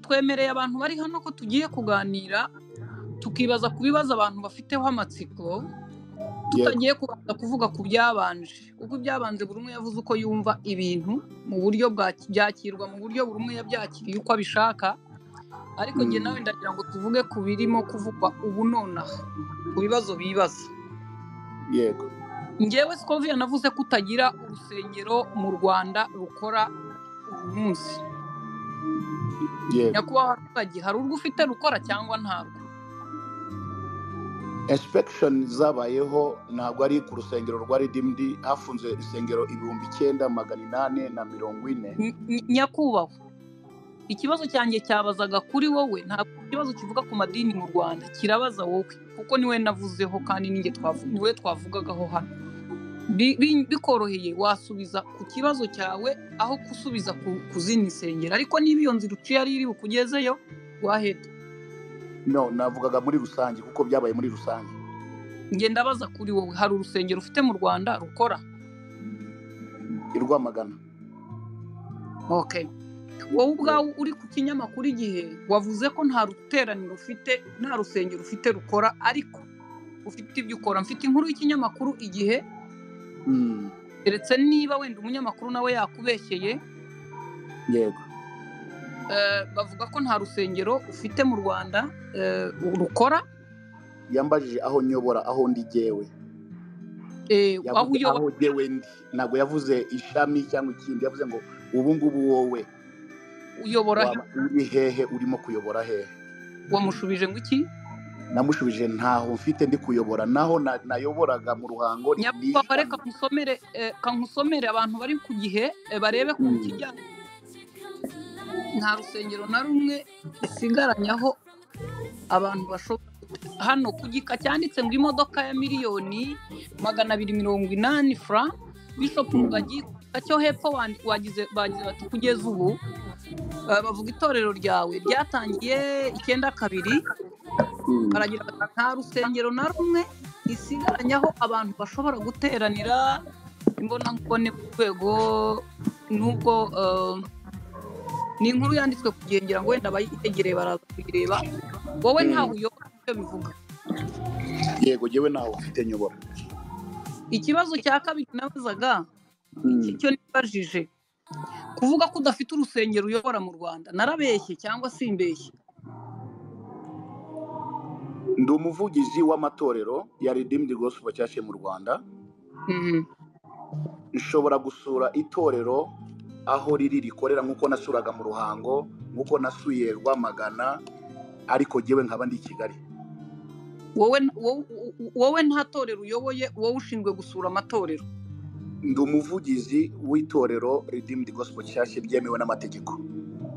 twemereye abantu bari hano ko tugiye kuganira tukibaza ku bibazo abantu bafiteho amatsiko tutagiye kubanza kuvuga ku byabanje kuko ibyabanje buri umwe yavuze uko yumva ibintu mu buryo byakirwa mu buryo buri umwe yabyakiriye uko abishaka ariko njye nawe ndagira ngo tuvuge ku birimo kuvugwa ubu nonaha ku bibazo bibaza yego ngewe sikoviya navuze ko utagira urusengero mu rwanda rukora uyu munsi yego nyakubahwa abaturage hari urwo ufite rukora cyangwa ntabwo insipegishoni zabayeho ntabwo ari ku rusengero rwa ridimdi hafunze isengero ibihumbi icyenda magana inani na mirongo ine Ny- ny- nyakubahwa ikibazo cyanjye cyabazaga kuri wowe ntabwo ikibazo kivuga ku madini mu rwanda kirabaza wowe kuko niwe navuzeho kandi ninjye twavu- niwe twavugagaho hano Bi- bi- bikoroheye wasubiza ku kibazo cyawe aho gusubiza ku- ku zindi nsengero ariko niba iyo nzira uciye ari iri bukugezeyo waheda no navugaga muri rusange kuko byabaye muri rusange njye ndabaza kuri wowe hari urusengero ufite mu rwanda rukora i rwamagana okay wowe ubwawe uri ku kinyamakuru igihe wavuze ko nta ruteraniro ufite nta rusengero ufite rukora ariko ufite ibyo ukora mfite inkuru y'ikinyamakuru igihe Mm, keretse niba wenda umunyamakuru nawe yakubeshyeye yego eh, bavuga ko nta rusengero ufite mu rwanda eh, rukora yambajije aho nyobora aho ndi jyewe eh, aho yavuze uyobora aho jyewe ndi ntabwo yavuze ishami cyangwa ikindi yavuze ngo ubu ngubu wowe uyobora he?" waba uri hehe urimo kuyobora hehe wamushubije ngo iki namushubije ntaho mfite ndi kuyobora naho na- nayoboraga mu ruhango ni nyakubahwa reka ishami." nkusomere eh, ka nkusomere abantu bari ku gihe eh, barebe ko Mm. kijyanye nta rusengero na rumwe isigaranyaho abantu bashobora hano ku gika cyanditse ngo imodoka ya miliyoni magana abiri mirongo inani fura bishop Mm. rugagi ku gika cyo hepfo wandi- wagize bagize bati kugeza ubu eh, bavuga itorero ryawe ryatangiye icyenda kabiri Mm. baragira bati nta rusengero na rumwe isigaranyaho abantu bashobora guteranira imbonankubone ku rwego n'ubwo eh, ni inkuru yanditswe kugira ngira ngo wenda abayitegereye baraza kuyireba wowe Mm. ntawe uyobora ibyo bivuga yego jyewe ntaho mfite nyobora ikibazo cya kabiri nabazaga Mm. icyo nibajije kuvuga ko udafite urusengero uyobora mu rwanda narabeshye cyangwa simbeshye ndi umuvugizi w'amatorero ya redeemed gospel church mu rwanda Mhm. nshobora gusura itorero aho riri rikorera nk'uko nasuraga mu ruhango nk'uko nasuye rwamagana ariko jyewe nkaba ndi i kigali wowe wowe- wowe nta torero uyoboye wowe ushinzwe gusura amatorero ndi umuvugizi w'itorero redeemed gospel church ryemewe n'amategeko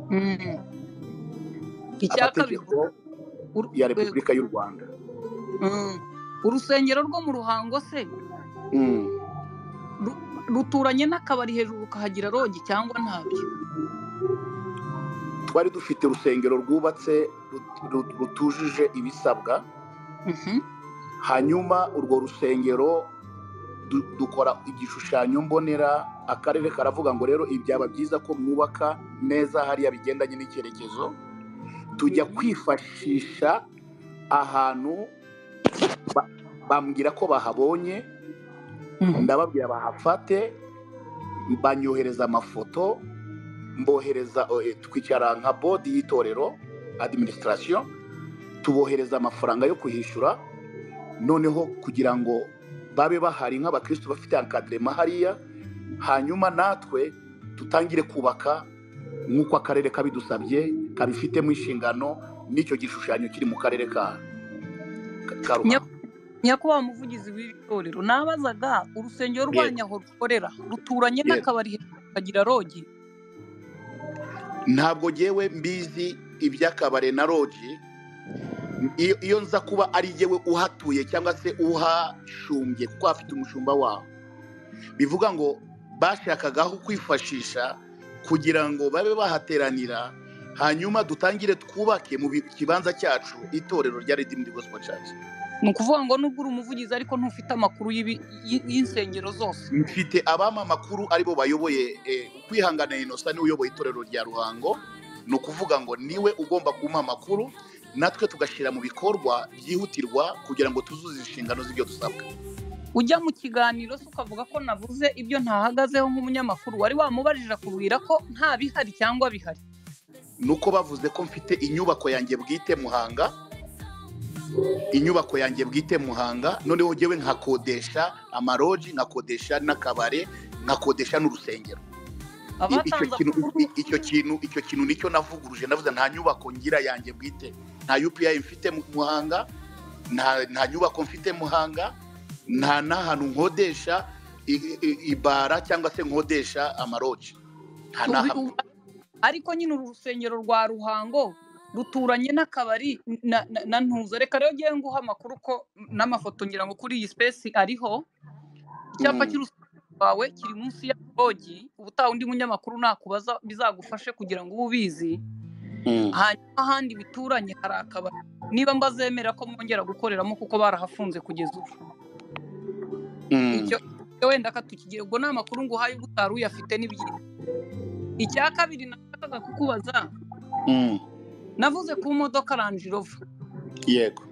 Mhm. icya kabiri amategeko uru- ya repubulika y'u rwanda Mhm. urusengero rwo mu ruhango se Mm. ru- ruturanye n'akabari hejuru ukahagira rogi cyangwa ntabyo twari dufite urusengero rwubatse rut- rut- rutujuje ibisabwa Mhm. hanyuma urwo rusengero du- dukora igishushanyo mbonera akarere karavuga ngo rero ibi byaba byiza ko mwubaka neza hariya bigendanye n'icyerekezo tujya Mhm. kwifashisha ahantu ba- bambwira ko bahabonye Mhm. ndababwira bahafate banyohereza amafoto mbohereza eh, twicara nka bodi y'itorero adiminisitirasiyo tubohereza amafaranga yo kuhishyura noneho kugira ngo babe bahari nk'abakristo bafite akadirema hariya hanyuma natwe tutangire kubaka nk'uko akarere kabidusabye kabifitemo inshingano n'icyo gishushanyo kiri mu karere ka ka Ruhango. nyakubahwa umuvugizi w'iri torero nabazaga urusengero rwanyu aho rukorera ruturanye Yego. n'akabari hejuru ukagira rogi ntabwo ngewe mbizi iby'akabare na roji iyo iyo nza kuba ari yewe uhatuye cyangwa se uhashumbye kuko hafite umushumba waho bivuga ngo bashakaga aho kwifashisha kugira ngo babe bahateranira hanyuma dutangire twubake mu bi- kibanza cyacu itorero rya redeemed gospel church ni ukuvuga ngo nubwo uri umuvugizi ariko ntufite amakuru y'ibi- y- y'insengero zose mfite abama makuru aribo bayoboye eh, ukwihanganira inosa niwe uyoboye itorero rya ruhango ni ukuvuga ngo niwe ugomba kumuha amakuru natwe tugashyira mu bikorwa byihutirwa kugira ngo tuzuze inshingano z'ibyo dusabwa ujya mu kiganiro se ukavuga ko navuze ibyo ntahagazeho nk'umunyamakuru wari wamubarije akubwira ko nta bihari cyangwa bihari ni uko bavuze ko mfite inyubako yanjye bwite muhanga inyubako yanjye bwite muhanga noneho ngewe nkakodesha amaroji nkakodesha n'akabare nkakodesha n'urusengero icyo abatanze kintu amakuru icyo kintu icyo kintu nicyo navuguruje navuze nta nyubako ngira yanjye bwite nta yupiyayi mfite mu muhanga nta nta nyubako mfite muhanga nta n'ahantu nkodesha i- i- ibara cyangwa se nkodesha amaroji nta n'ahantu ariko nyine urusengero rwa ruhango ruturanye n'akabari na- na- na ntuza reka rero ngiye nguha amakuru ko n'amafoto ngira ngo kuri iyi sipesi ariho icyapa Mm. cy'urusengero rwawe kiri munsi ya bogi ubutaha undi munyamakuru nakubaza bizagufashe kugira ngo ube ubizi Mm. hanyuma ahandi bituranye hari akabari niba mbazemera ko mwongera gukoreramo kuko barahafunze kugeza ubu Mm. icyo icyo wenda katukigira ubwo ni amakuru ngo uhaye ubutaru uyafite n'ibyiza icya kabiri nashakaga kukubaza Mm. navuze ku modoka ranjirova yego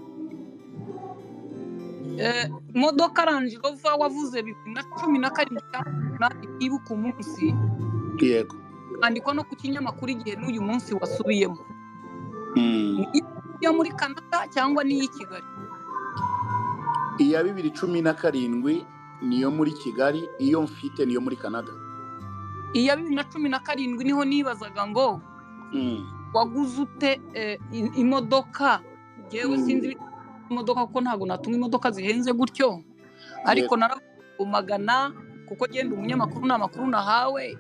modoka ranjirova wavuze bibiri na cumi na karindwi cyangwa umunani nibuka umunsi yego andikwa no ku kinyamakuru igihe n'uyu munsi wasubiyemo Mm. ni iyo muri canada cyangwa n'iyi kigali iya bibiri cumi na karindwi niyo muri kigali iyo mfite niyo muri canada iya bibiri na cumi na karindwi niho nibazaga ngo waguze ute eh, i- imodoka ngewe Mm. sinzi ibiciro by'imodoka kuko ntabwo natunga imodoka zihenze gutyo ariko naragumagana kuko genda umunyamakuru ni amakuru nahawe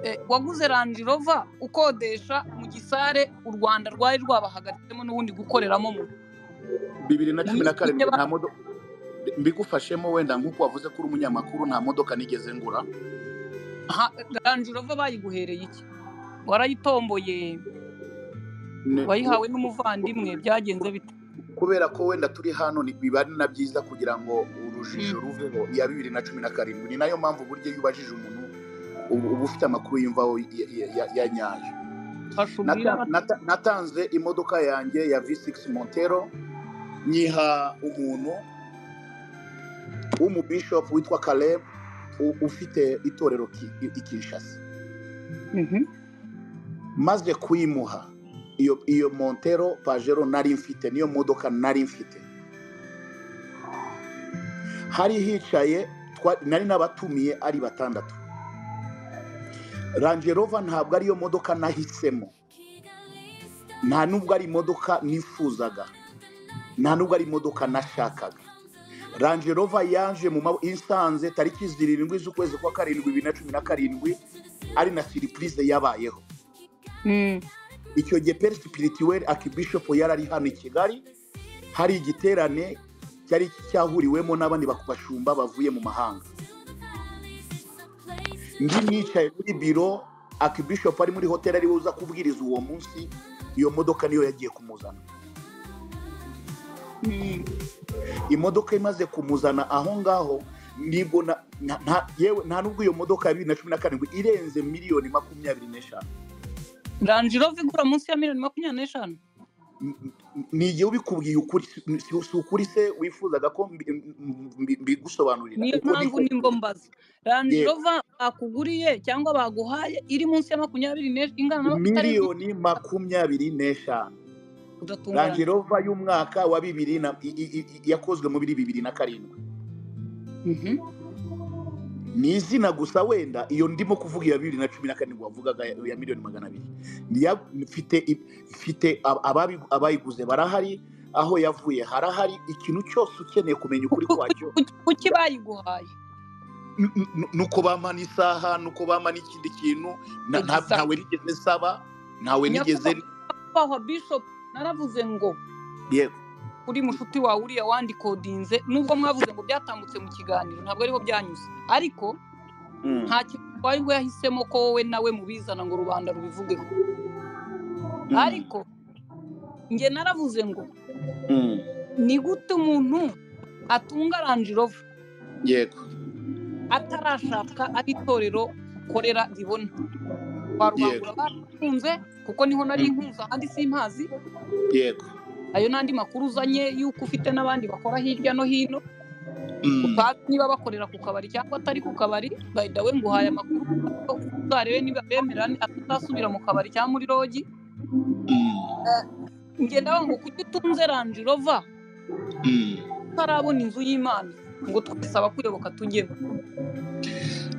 Eh, waguze ranji rova ukodesha mu gisare u rwanda rwari rwabahagatsemo n'ubundi gukoreramo mu bibiri na cumi na karindwi Niba- nta modoka mbigufashemo wenda nk'uko wavuze ko uri umunyamakuru nta modoka nigeze ngura Ha- ranji rova bayiguhereye iki warayitomboye Ne- wayihawe n'umuvandimwe byagenze bite kubera ko wenda turi hano ni- biba ari na byiza kugira ngo urujijo ruveho iya bibiri na cumi na karindwi ni nayo mpamvu burya iyo ubajije umuntu uba uba ufite amakuru yumvaho ya- ya- ya- ya nyayo hashubwira Nata- nata- natanze imodoka yanjye ya v6 montero nyiha umuntu w'umubishop witwa caleb u- ufite itorero ki- i- i kinshasa maze kuyimuha iyo iyo montero pajero nari mfite niyo modoka nari mfite hari hicaye twa- nari n'abatumiye ari batandatu rangerova ntabwo ariyo modoka nahisemo nta nubwo ari imodoka nifuzaga nta nubwo ari imodoka nashakaga rangerova yaje mu mabo isanze tariki zirindwi z'ukwezi kwa karindwi bibiri na cumi na karindwi ari na siripurize yabayeho icyo gihe peri sipirituweri akibishopu yari ari hano i kigali hari igiterane cyari cyahuriwemo n'abandi bak- bashumba bavuye mu mahanga ndi nicaye muri biro akibishopu ari muri hoteli ari buza kubwiriza uwo munsi iyo modoka niyo yagiye kumuzana imodoka imaze kumuzana aho ngaho nibwo na- na- nta- yewe nta nubwo iyo modoka ya bibiri na cumi na karindwi irenze miliyoni makumyabiri n'eshanu ranji rova igura munsi ya miliyoni makumyabiri n'eshanu ni igihe ubikubwiye ukuri si- si si ukuri se wifuzaga ko mbi- mbi- mbigusobanurira niyo Uko mpamvu niko- nimba mbaza ranji Yego. rova bakuguriye cyangwa baguhaye iri munsi ya makumyabiri n'eshanu ingana na miliyoni makumyabiri n'eshanu udatunganya rangerova y'umwaka wa bibiri na i- i- i- yakozwe muri bibiri na karindwi ni izina gusa wenda iyo ndimo kuvuga iya bibiri na cumi na karindwi wavugaga ya ya miliyoni magana abiri Niya- mfite i- mfite ab- ababi- abayiguze barahari aho yavuye harahari ikintu cyose ukeneye kumenya ukuri kwacyo kuki bayiguhaye n- n- nuko bampa n'isaha nuko bampa n'ikindi kintu na- nta- Exact. ntawe nigeze nsaba ntawe nigeze papa wa bishop naravuze ngo yego uri mushuti wawe uriya wandikodinze nubwo mwavuze ngo byatambutse mu kiganiro ntabwo ariho byanyuze ariko Mm. nta kintu twari bwo yahisemo ko wowe nawe mubizana ngo rubanda rubivugeho Mm. ariko njye naravuze ngo Mm. ni gute umuntu atunga ranji rova yego atarashaka ari itorero bakorera ribona kwa rubangura barakunze kuko niho nari nkuza kandi simpazi yego ayo n'andi makuru uzanye y'uko ufite n'abandi bakora hirya no hino utazi niba bakorera ku kabari cyangwa atari ku kabari bayida we nguhaye amakuru uzarebe niba bemera atazasubira mu kabari cyangwa muri rogi ngenda ngo kuki utunze ranji rova utarabona inzu y'imana ngo twese abakuyoboka tujyemo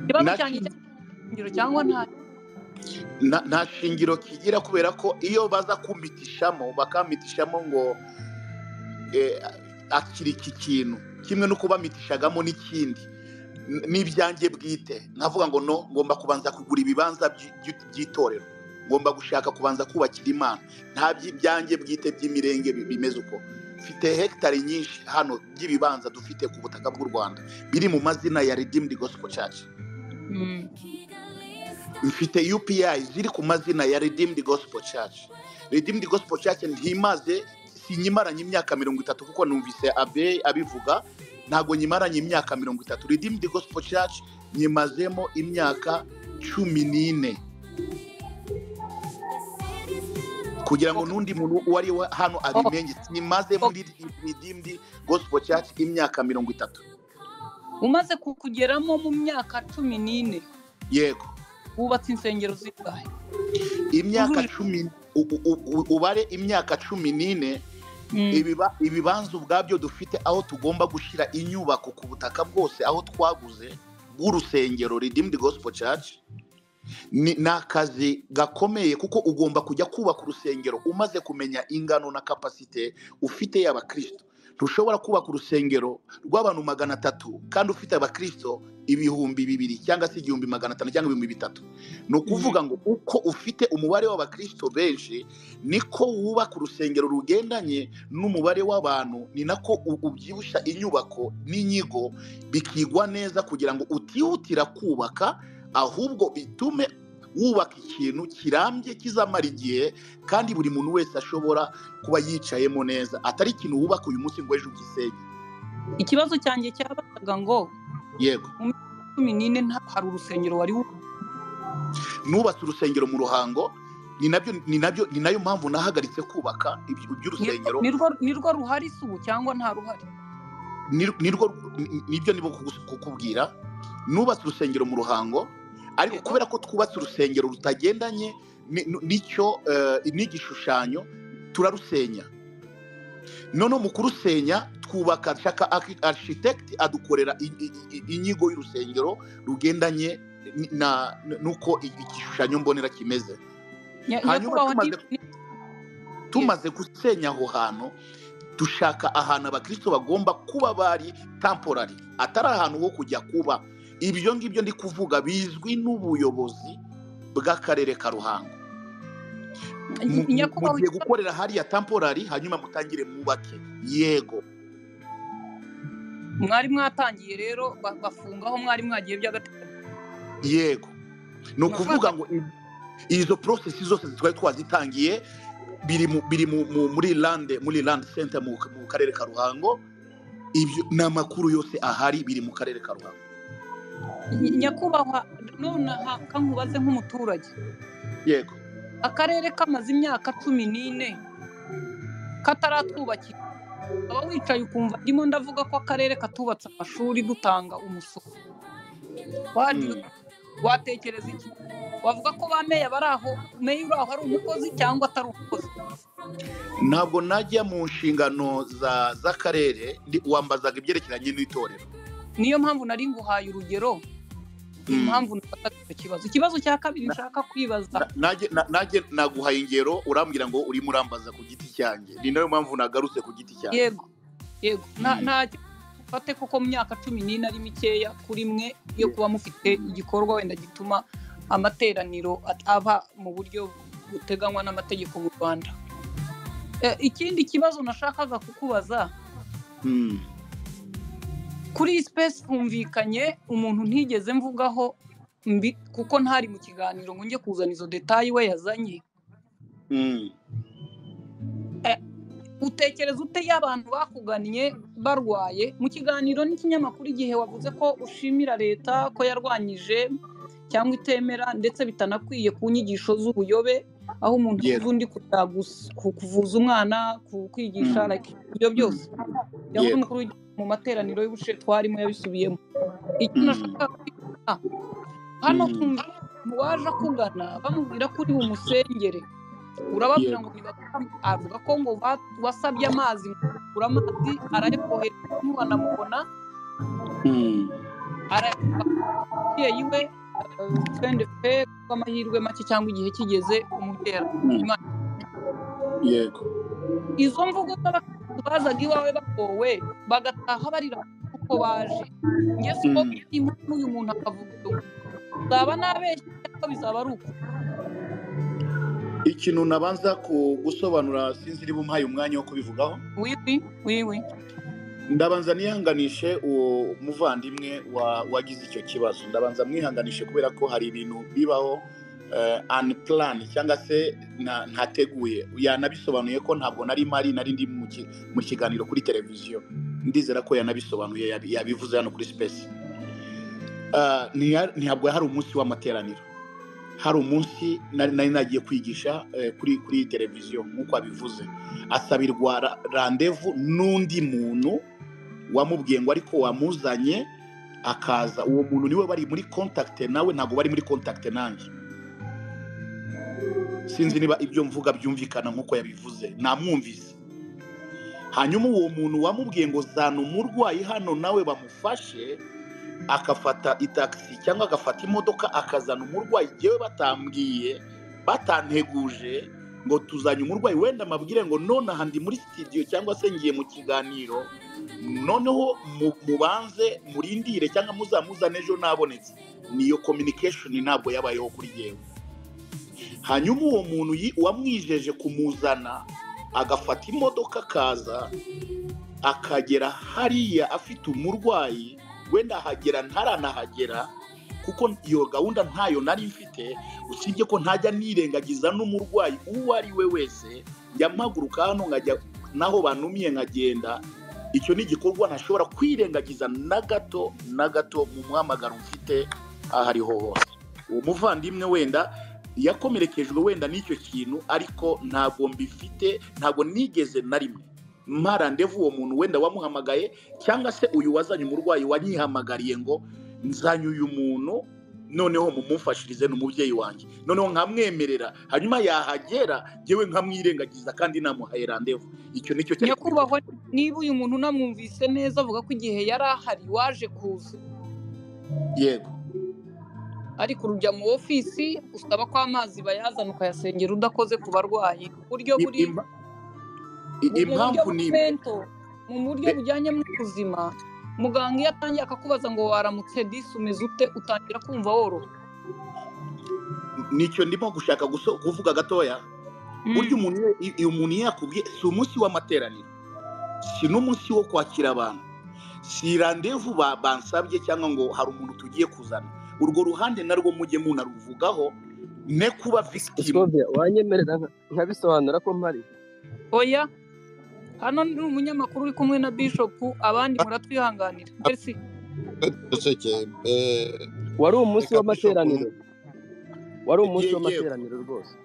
ikibazo cyanjye cyangwa cyangwa nta nta shingiro kigira kubera ko iyo baza kumitishamo bakamitishamo ngo akiri iki kintu kimwe no kubamitishagamo n'ikindi n'ibyanjye bwite navuga ngo no ngomba kubanza kugura ibibanza by'itorero ngomba gushaka kubanza kubakira imana nta by'ibyanjye bwite by'imirenge bimeze uko mfite hegitari nyinshi hano by'ibibanza dufite ku butaka bw'u rwanda biri mu mazina ya redimidi gospel church mfite upi ziri ku mazina ya redimidi gospel church redimidi gospel church ntimaze sinyimaranye imyaka mirongo itatu kuko numvise abe abivuga ntabwo nyimaranye imyaka mirongo itatu redimidi gospel church nyimazemo imyaka cumi n'ine kugira ngo n'undi muntu uwo ari we hano abimenye nyimaze muri redimidi gospel church imyaka mirongo itatu umaze kukugeramo mu myaka cumi n'ine yego wubatse insengero zingahe imyaka cumi ubare imyaka cumi n'ine ibibanza ubwabyo dufite aho tugomba gushyira inyubako ku butaka bwose aho twaguze bw'urusengero redeemed gospel church ni akazi gakomeye kuko ugomba kujya kubaka urusengero umaze kumenya ingano na kapasite ufite y'abakirisito ntushobora kubaka urusengero rw'abantu magana atatu kandi ufite abakirisito ibihumbi bibiri cyangwa se igihumbi magana atanu cyangwa ibihumbi bitatu ni ukuvuga ngo uko ufite umubare w'abakirisito benshi niko wubaka urusengero rugendanye n'umubare w'abantu ni nako ubyibushya inyubako n'inyigo bikigwa neza kugira ngo utihutira kubaka ahubwo bitume wubaka ikintu kirambye kizamara igihe kandi buri muntu wese ashobora kuba yicayemo neza atari ikintu wubaka uyu munsi ngo ejo ugisenye ikibazo cyanjye cyabaga ngo yego mu minsi cumi n'ine hari urusengero wari nubatse urusengero mu ruhango ni nabyo ni nabyo ni nayo mpamvu nahagaritse kubaka iby'urusengero nirwo ruhari isubu cyangwa nta ruhari nirwo nibyo nibo kukubwira nubatse urusengero mu ruhango ariko kubera ko twubatse urusengero rutagendanye n'icyo n'igishushanyo turarusenya noneho mu kurusenya twubaka shaka arishitekiti adukorera inyigo y'urusengero rugendanye n'uko igishushanyo mbonera kimeze hanyuma tumaze gusenya aho hantu dushaka ahantu abakirisito bagomba kuba bari tamporari atari ahantu ho kujya kuba ibyo ngibyo ndi kuvuga bizwi n'ubuyobozi bw'akarere ka ruhango mugiye gukorera hariya tamporari hanyuma mutangire mwubake yego mwari mwatangiye rero bafungaho mwari mwagiye by'agateganyo yego ni ukuvuga ngo izo porosesi zose twari twazitangiye biri muri lande muri lande senta mu karere ka ruhango ibyo ni amakuru yose ahari biri mu karere ka ruhango nyakubahwa nonaha kankubaze nk'umuturage yego akarere kamaze imyaka cumi n'ine kataratwubakira waba wicaye ukumva ndimo ndavuga ko akarere katubatse amashuri dutanga umusoro watekereza iki wavuga ko ba meya bari aho meya uri aho ari umukozi cyangwa atari umukozi ntabwo najya mu nshingano z'akarere wambazaga ibyerekeranye n'itorero niyo mpamvu nari nguhaye urugero impamvu nafataga icyo kibazo ikibazo cya kabiri nshaka kwibaza nanjye naguhaye ingero urambwira ngo urimo urambaza ku giti cyanjye ni nayo mpamvu nagarutse ku giti cyanjye yego yego nta ufate kuko mu myaka cumi n'ine ari mikeya kuri mwe yo kuba mufite igikorwa wenda gituma amateraniro aba mu buryo buteganywa n'amategeko mu rwanda ikindi kibazo nashakaga kukubaza kuri iyi sipesi humvikanye umuntu ntigeze mvugaho mbi kuko ntari mu kiganiro ngo njye kuzana izo detayi we yazanye utekereza ute iyo abantu bakugannye barwaye mu kiganiro n'ikinyamakuru igihe wavuze ko ushimira leta ko yarwanyije cyangwa itemera ndetse bitanakwiye ku nyigisho z'ubuyobe aho umuntu Yes. avuza undi kujya gus- ku- kuvuza umwana ku kwigisha Mm. like, ibyo byose yaba Yes. uri umukuru w'igihugu mu materaniro y'ubushe twarimo yabisubiyemo icyo Mm. nashaka kwiga hano Mm. kumva umuntu waje akugana bamubwira ko uri bumusengere urababwira ngo ntibakora avuga ko ngo va- wasabye amazi ngo ugure amazi arayakohereza ntiwanamubona Mm. umubyeyi we twende pe rw'amahirwe make cyangwa igihe kigeze umutera Mm. yego izo mvugo z'abakirisitu bazaga iwawe bagowe bagataha barira uko baje ngeso ko Mm. impamvu uyu muntu akavuga ngo uzaba nabeshya cyangwa bizaba ari uko ikintu nabanza ku gusobanura sinzi niba umpaye umwanya wo kubivugaho wiwi wiwi ndabanza nihanganishe uwo muvandimwe wa- wagize icyo kibazo ndabanza mwihanganishe kubera ko hari ibintu bibaho anipurani cyangwa se nta- ntateguye yanabisobanuye ko ntabwo nari mari nari ndi mu ki- mu kiganiro kuri televiziyo ndizera ko yanabisobanuye yabi- yabivuze hano kuri sipesi Eh, ntiya- ntabwo hari umunsi w'amateraniro hari umunsi nari nari nagiye kwigisha eh, kuri kuri televiziyo nk'uko abivuze asabirwa ra- randevu n'undi muntu wamubwiye ngo ariko wamuzanye akaza uwo muntu niwe bari muri kontakite nawe ntabwo bari muri kontakite nanjye sinzi niba ibyo mvuga byumvikana nk'uko yabivuze namwumvise hanyuma uwo muntu wamubwiye ngo zana umurwayi hano nawe bamufashe akafata itagisi cyangwa agafata imodoka akazana umurwayi yewe batambwiye batanteguje ngo tuzanye umurwayi wenda amabwire ngo nonaha ndi muri sitidiyo cyangwa se ngiye mu kiganiro noneho mu- mubanze murindire cyangwa muzamuzane ejo nabonetse niyo communication ntabwo yabayeho kuri yewe hanyuma uwo muntu yi- wamwijeje kumuzana agafata imodoka akaza akagera hariya afite umurwayi wenda ahagera ntaranahagera kuko iyo gahunda ntayo nari mfite usibye ko ntajya nirengagiza n'umurwayi uwo ari we wese njya mpaguruka hano nkajya n'aho bantumiye nkagenda icyo ni igikorwa ntashobora kwirengagiza na gato na gato mu muhamagaro mfite aho ariho hose uwo muvandimwe wenda yakomerekejwe wenda n'icyo kintu ariko ntabwo mbifite ntabwo nigeze na rimwe mpa randevu uwo muntu wenda wamuhamagaye cyangwa se uyu wazanye umurwayi wanyihamagariye ngo nzanye uyu muntu noneho mumumfashirize ni umubyeyi wanjye noneho nkamwemerera hanyuma yahagera yewe nkamwirengagiza kandi namuhaye randevu icyo nicyo cyari nyakubahwa niba uyu muntu unamwumvise neza avuga ko igihe yari ahari waje kuza yego ariko urujya mu ofisi usaba ko amazi bayazana ukayasengera udakoze ku barwayi ku buryo Im- buri impa- i- mu buryo impamvu ni imwe. bw'imento, mu buryo Be- bujyanye n'ubuzima muganga iyo atangiye akakubaza ngo waramutse disi umeze ute utangira kumva woroha nicyo ndimo gushaka guso- kuvuga gatoya burya umuntu iyo- iyo umuntu iyo yakubwiye si umunsi w'amateraniro si n'umunsi wo kwakira abantu si randevu ba- bansabye cyangwa ngo hari umuntu tugiye kuzana urwo ruhande narwo mujye munaruvugaho ne kuba victim Sylvia, wanyemerera nka- nkabisobanura ko mpari oya hano ni umunyamakuru uri kumwe na bishopu abandi muratwihanganira mbese duseke wari umunsi Reka w'amateraniro wari umunsi Yego. w'amateraniro rwose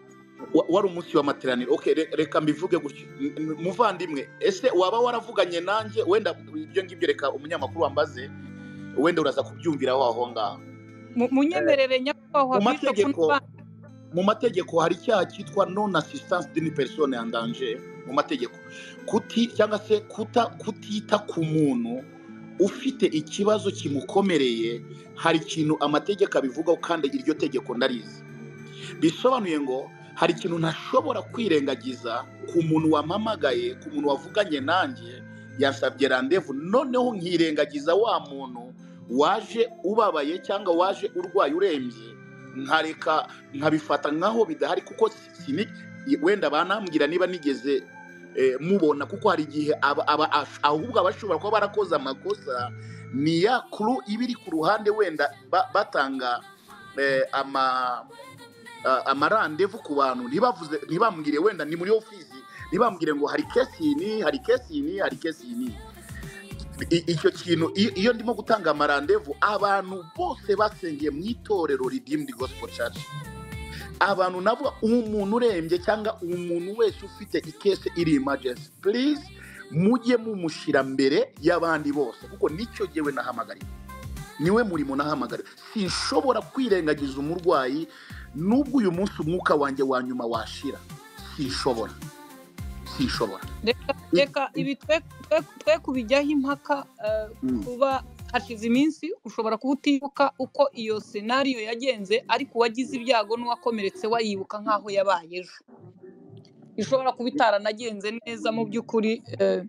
Wa- wari umunsi w'amateraniro okay re- reka mbivuge gutyo N- n- muvandimwe ese waba waravuganye nanjye wenda ibyo ngibyo reka umunyamakuru wambaze wenda uraza kubyumviraho aho ngaho Mu- munyemerere nyakubahwa mu bishopu mategeko n'abandi mu mategeko hari icyaha cyitwa non assistance d'une personne en danger mu mategeko kuti cyangwa se kuta kutita ku muntu ufite ikibazo kimukomereye hari ikintu amategeko abivugaho kandi iryo tegeko ndarizi bisobanuye ngo hari ikintu ntashobora kwirengagiza ku muntu wampamagaye ku muntu wavuganye nanjye yansabye randevu noneho nkirengagiza wa muntu waje ubabaye cyangwa waje urwaye urembye nkareka nkabifata nkaho bidahari kuko sini- wenda banambwira niba nigeze eh, mubona kuko hari igihe aba- aba- ash- ahubwo abashobora kuba barakoze amakosa ni ya kuru iba iri ku ruhande wenda ba- batanga eh, ama a- amarandevu ku bantu ntibavuze ntibambwire wenda ni muri ofisi ntibambwire ngo hari kesi iyi ni hari kesi iyi ni hari kesi iyi ni I- icyo kintu iyo iyo ndimo gutanga amarandevu abantu bose basengeye mu itorero redeemed gospel church abantu nabo umuntu urembye cyangwa umuntu wese ufite ikese iri emergency please mujye mumushyira mbere y'abandi bose kuko nicyo yewe nahamagariwe niwe murimo nahamagariwe sinshobora kwirengagiza umurwayi nubwo uyu munsi umwuka wanjye wa nyuma washira sinshobora sinshobora reka reka ibi twe twe- twe kubijyaho impaka eh, Mm. kuba hashize iminsi ushobora kuba utibuka uko iyo senariyo yagenze ariko uwagize ibyago n'uwakomeretse wayibuka nk'aho yabaye ejo ishobora kuba itaranagenze neza mu by'ukuri eh,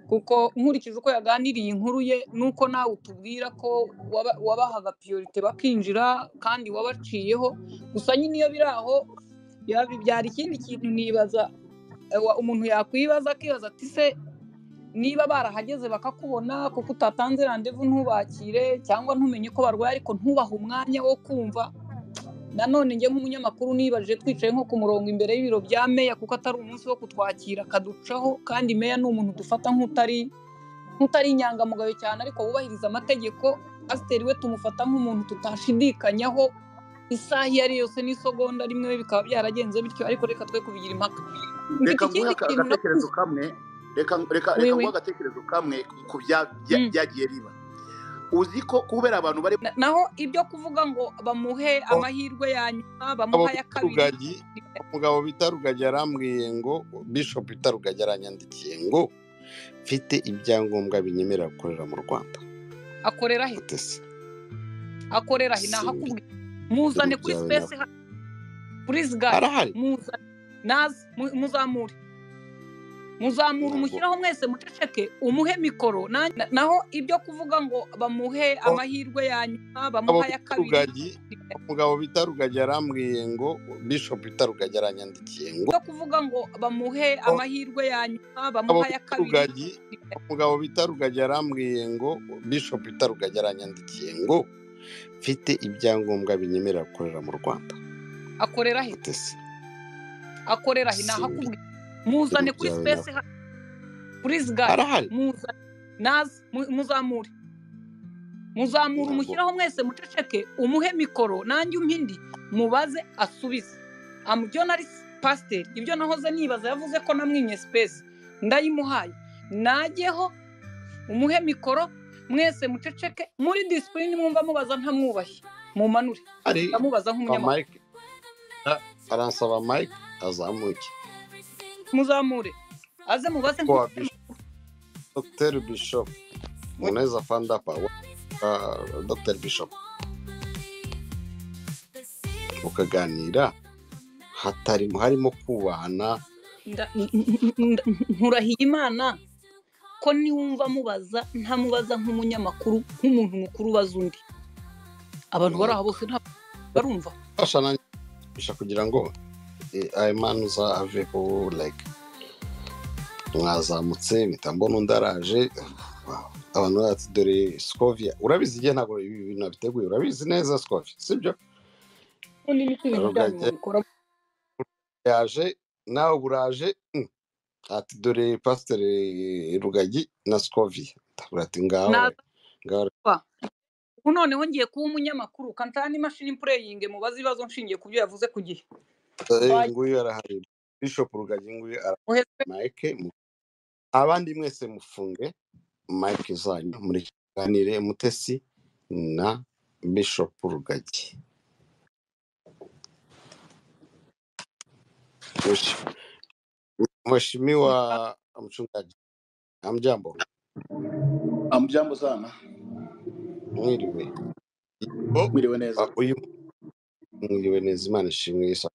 kuko nkurikije uko yaganiriye inkuru ye nuko nawe utubwira ko waba- wabahaga piyorite bakinjira kandi wabaciyeho gusa nyine iyo biri aho yaba ibyara ikindi kintu nibaza ewa, umuntu yakwibaza akibaza ati se niba barahageze bakakubona kuko utatanze randevu ntubakire cyangwa ntumenye ko barwaye ariko ntubahe umwanya wo kumva nanone njye nk'umunyamakuru nibaje twicaye nko ku murongo imbere y'ibiro bya meya kuko atari umunsi wo kutwakira akaducaho kandi meya ni umuntu dufata nk'utari nk'utari inyangamugayo cyane ariko wubahiriza amategeko pasiteri we tumufata nk'umuntu tutashidikanyaho isaha iyo ari yose n'isegonda rimwe we bikaba byaragenze bityo ariko reka twe kubigira impaka reka Mfite ikindi nguhe aka- kintu na- agatekerezo kamwe reka reka Oui, oui. reka nguhe agatekerezo kamwe ku bya- bya- Mm. byagiye biba uzi ko kubera abantu bari Na- naho ibyo kuvuga ngo bamuhe amahirwe ya nyuma Abo bamuhe aya bita kabiri rugagi umugabo bita rugagi yarambwiye ngo bishop bita rugagi aranyandikiye ngo mfite ibyangombwa binyemerera gukorera mu rwanda akorera he Ute se? akorera he nahakubwira muzane kuri Simbi. space hano kuri zigari arahari muzane naze mu- muzamure muzamure Ntabwo. umushyiraho mwese muceceke umuhe mikoro na- na- naho ibyo kuvuga ngo bamuhe amahirwe ya nyuma abo bamuhe aya bita kabiri rugagi umugabo bita rugagi yarambwiye ngo bishop bita rugagi aranyandikiye ngo ibyo kuvuga ngo bamuhe amahirwe ya nyuma abo bamuhe aya bita kabiri rugagi umugabo bita rugagi yarambwiye ngo bishop bita rugagi aranyandikiye ngo mfite ibyangombwa binyemerera gukorera mu rwanda akorera he Ute se? akorera he Simbi. nahakubwira muzane kuri Simbi. space hano kuri zigari arahari muzane naze mu- muzamure muzamure Ntabwo. umushyiraho mwese muceceke umuhe mikoro nanjye umpe indi mubaze asubize Am- ibyo nari pasiteri ibyo nahoze nibaza yavuze ko namwimye space ndayimuhaye najyeho umuhe mikoro mwese muceceke muri disipurine mwumva mubaza ntamwubahe mumanure ari ndamubaza nk'umunyamakuru mike aransaba mike azamuke muzamure aze mubaze ko wa bishop dr bishop muneza fandapa dr bishop mukaganira hatarimo harimo kubahana Nda- nda- nkurahiye imana ko niwumva mubaza ntamubaza nk'umunyamakuru nk'umuntu mukuru ubaza undi abantu bari aha bose ntabwo barumva fasha nanjye bisha kugira ngo eh, ayimanuza aveho like mwazamutse mpita mbona undi araje wow. abantu bati dore skovia urabizi igihe ntabwo ibi bintu nabiteguye urabizi neza skovia sibyo ubundi ni ko ibintu byanyu mubikora yaje nawe buraje mm. ati dore pasiteri rugagi na skovia ndabura ati ngaho Naza- ngaho ubu noneho ngiye kuba umunyamakuru kantana n'imashini pureyinge mubaze ibibazo nshingiye ku byo yavuze ku gihe Eh, Bye. nguyu arahari bishop rugagi nguyu arahari Muheze- mike mu- abandi mwese mufunge mike zanyu muri kiganire mutesi na bishop rugagi Mweshi- mheshimiwa mchungaji amjambo amujyambo sana mwiriwe Yego, mwiriwe neza uh, uyu mwiriwe neza imana ishimwe yesu